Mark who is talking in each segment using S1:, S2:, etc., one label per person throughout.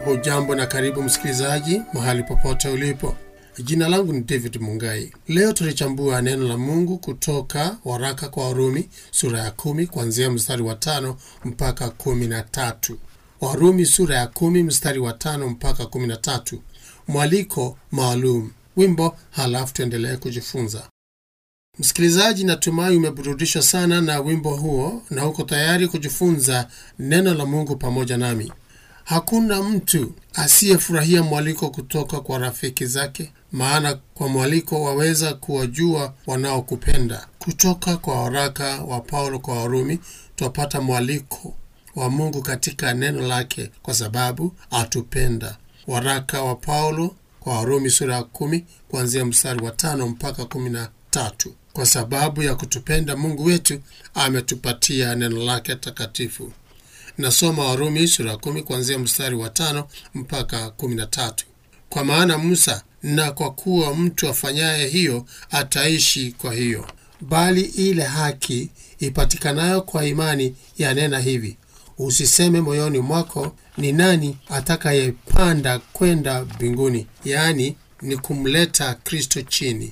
S1: hujambo na karibu msikilizaji mahali popote ulipo jina langu ni david mungai leo tulichambua neno la mungu kutoka waraka kwa warumi sura ya kumi kuanzia mstari wa tano mpaka kumi na tatu warumi sura ya kumi mstari wa tano mpaka kumi na tatu mwaliko maalum wimbo halafu tuendelee kujifunza msikilizaji natumai umeburudishwa sana na wimbo huo na uko tayari kujifunza neno la mungu pamoja nami hakuna mtu asiyefurahia mwaliko kutoka kwa rafiki zake maana kwa mwaliko waweza kuwajua wanaokupenda kutoka kwa waraka wa paulo kwa warumi twapata mwaliko wa mungu katika neno lake kwa sababu atupenda waraka wa paulo kwa warumi sura ya kumi kuanzia mstari wa tano mpaka kumi na tatu kwa sababu ya kutupenda mungu wetu ametupatia neno lake takatifu nasoma warumi sura ya kumi kuanzia mstari wa tano mpaka kumi na tatu kwa maana musa na kwa kuwa mtu afanyaye hiyo ataishi kwa hiyo bali ile haki ipatikanayo kwa imani yanena hivi usiseme moyoni mwako ni nani atakayepanda kwenda mbinguni yaani ni kumleta kristo chini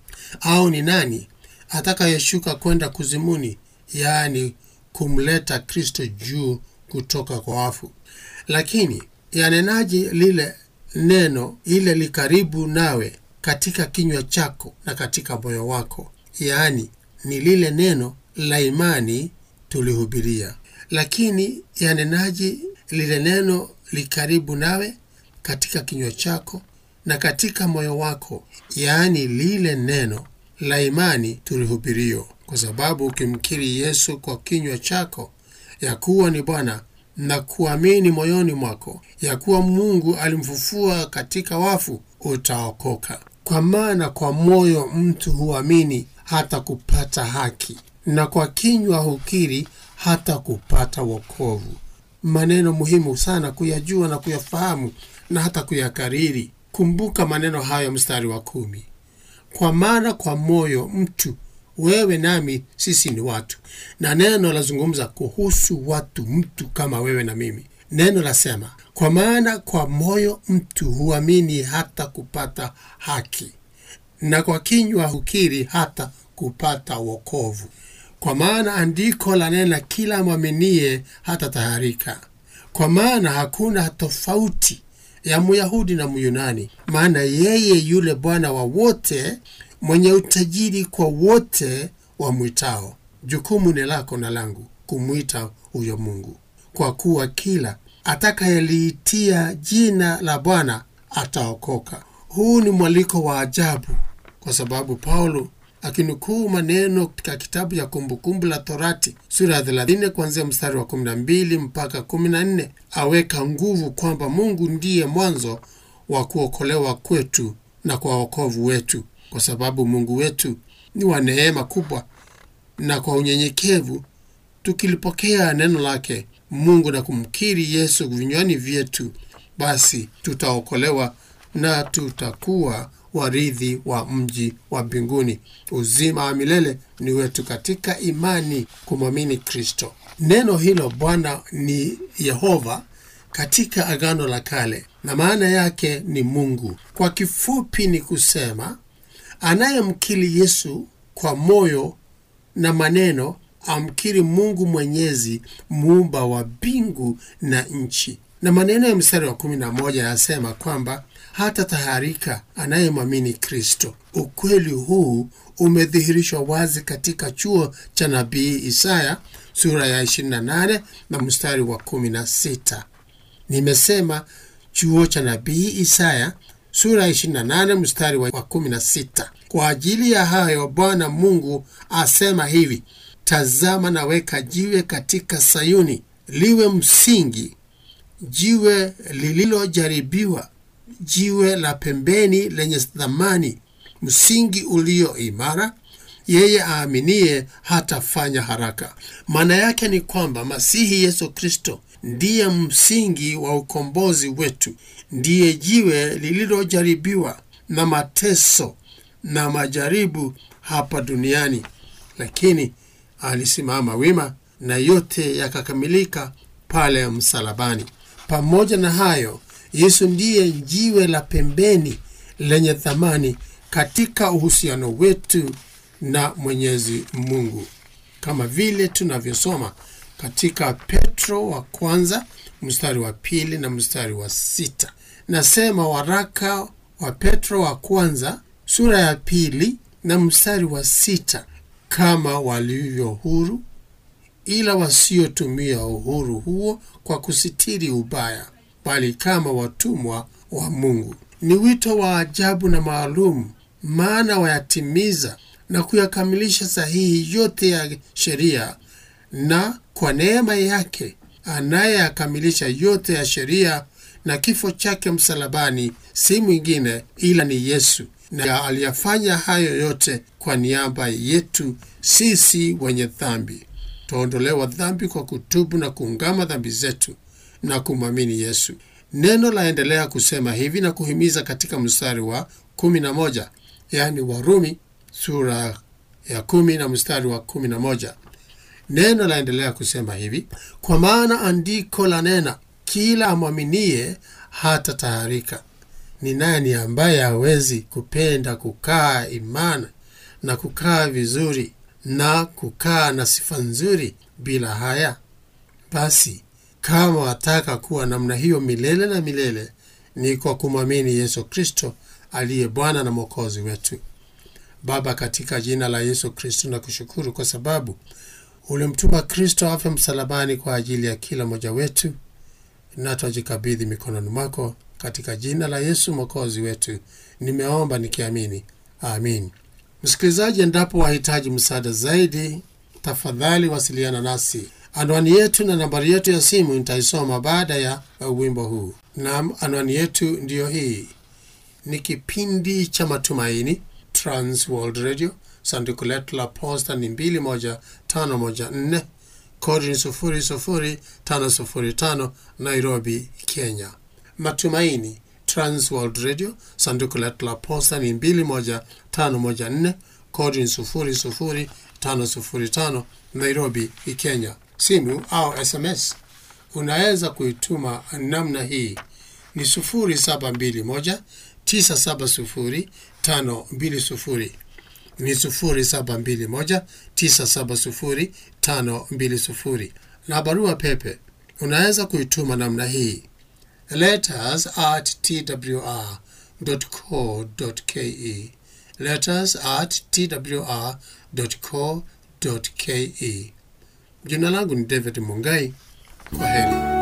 S1: au ni nani atakayeshuka kwenda kuzimuni yaani kumleta kristo juu kutoka kwa wafu lakini yanenaje lile neno ile likaribu nawe katika kinywa chako na katika moyo wako yaani ni lile neno la imani tulihubiria lakini yanenaje lile neno likaribu nawe katika kinywa chako na katika moyo wako yaani lile neno la imani tulihubirio kwa sababu ukimkiri yesu kwa kinywa chako ya kuwa ni bwana na kuamini moyoni mwako ya kuwa mungu alimfufua katika wafu utaokoka kwa maana kwa moyo mtu huamini hata kupata haki na kwa kinywa hukiri hata kupata wokovu maneno muhimu sana kuyajua na kuyafahamu na hata kuyakariri kumbuka maneno hayo mstari wa kumi kwa maana kwa moyo mtu wewe nami sisi ni watu na neno lazungumza kuhusu watu mtu kama wewe na mimi neno lasema kwa maana kwa moyo mtu huamini hata kupata haki na kwa kinywa hukiri hata kupata wokovu kwa maana andiko lanena kila mwaminie hata taharika kwa maana hakuna tofauti ya myahudi na myunani maana yeye yule bwana wa wote mwenye utajiri kwa wote wamwitao jukumu ni lako na langu kumwita huyo mungu kwa kuwa kila atakayeliitia jina la bwana ataokoka huu ni mwaliko wa ajabu kwa sababu paulo akinukuu maneno katika kitabu ya kumbukumbu la torati sura ya 30 kuanzia mstari wa 12 mpaka 14 aweka nguvu kwamba mungu ndiye mwanzo wa kuokolewa kwetu na kwa wokovu wetu kwa sababu mungu wetu ni wa neema kubwa na kwa unyenyekevu tukilipokea neno lake mungu na kumkiri yesu vinywani vyetu basi tutaokolewa na tutakuwa warithi wa mji wa mbinguni uzima wa milele ni wetu katika imani kumwamini kristo neno hilo bwana ni yehova katika agano la kale na maana yake ni mungu kwa kifupi ni kusema anayemkiri yesu kwa moyo na maneno amkiri mungu mwenyezi muumba wa mbingu na nchi na maneno ya mstari wa kumi na moja yanasema kwamba hata taharika anayemwamini kristo ukweli huu umedhihirishwa wazi katika chuo cha nabii isaya sura ya 28 na mstari wa 16 nimesema chuo cha nabii isaya sura ya 28 mstari wa 16 kwa ajili ya hayo bwana mungu asema hivi tazama naweka jiwe katika sayuni liwe msingi jiwe lililojaribiwa jiwe la pembeni lenye thamani msingi ulio imara yeye aaminie hatafanya haraka maana yake ni kwamba masihi yesu kristo ndiye msingi wa ukombozi wetu ndiye jiwe lililojaribiwa na mateso na majaribu hapa duniani lakini alisimama wima na yote yakakamilika pale msalabani pamoja na hayo Yesu ndiye jiwe la pembeni lenye thamani katika uhusiano wetu na Mwenyezi Mungu, kama vile tunavyosoma katika Petro wa kwanza mstari wa pili na mstari wa sita. Nasema waraka wa Petro wa kwanza sura ya pili na mstari wa sita, kama walivyo huru, ila wasiotumia uhuru huo kwa kusitiri ubaya, bali kama watumwa wa Mungu. Ni wito wa ajabu na maalum, maana wayatimiza na kuyakamilisha sahihi yote ya sheria, na kwa neema yake anayeyakamilisha yote ya sheria na kifo chake msalabani si mwingine ila ni Yesu, na aliyafanya hayo yote kwa niaba yetu sisi wenye dhambi. Twaondolewa dhambi kwa kutubu na kuungama dhambi zetu na kumwamini Yesu. Neno laendelea kusema hivi na kuhimiza katika mstari wa kumi na moja yaani Warumi sura ya kumi na mstari wa kumi na moja Neno laendelea kusema hivi, kwa maana andiko la nena, kila amwaminie hata taharika. Ni nani ambaye hawezi kupenda kukaa imani na kukaa vizuri na kukaa na sifa nzuri bila haya? Basi kama wataka kuwa namna hiyo milele na milele, ni kwa kumwamini Yesu Kristo aliye Bwana na Mwokozi wetu. Baba, katika jina la Yesu Kristo na kushukuru kwa sababu ulimtuma Kristo afe msalabani kwa ajili ya kila mmoja wetu, na twajikabidhi mikononi mwako katika jina la Yesu mwokozi wetu, nimeomba nikiamini, amin. Msikilizaji, endapo wahitaji msaada zaidi, tafadhali wasiliana nasi. Anwani yetu na nambari yetu ya simu nitaisoma baada ya wimbo huu. Naam, anwani yetu ndiyo hii. Ni kipindi cha Matumaini, Trans World Radio, sanduku letu la posta ni 21514 kodi ni 00505 Nairobi, Kenya. Matumaini Trans World Radio, sanduku letu la posta ni 21514 kodi ni 00505 Nairobi, Kenya. Simu au SMS unaweza kuituma namna hii ni 0721 970 520 ni 0721970520 na barua pepe unaweza kuituma namna hii letters at twr.co.ke letters at twr.co.ke jina langu ni david mungai kwa heri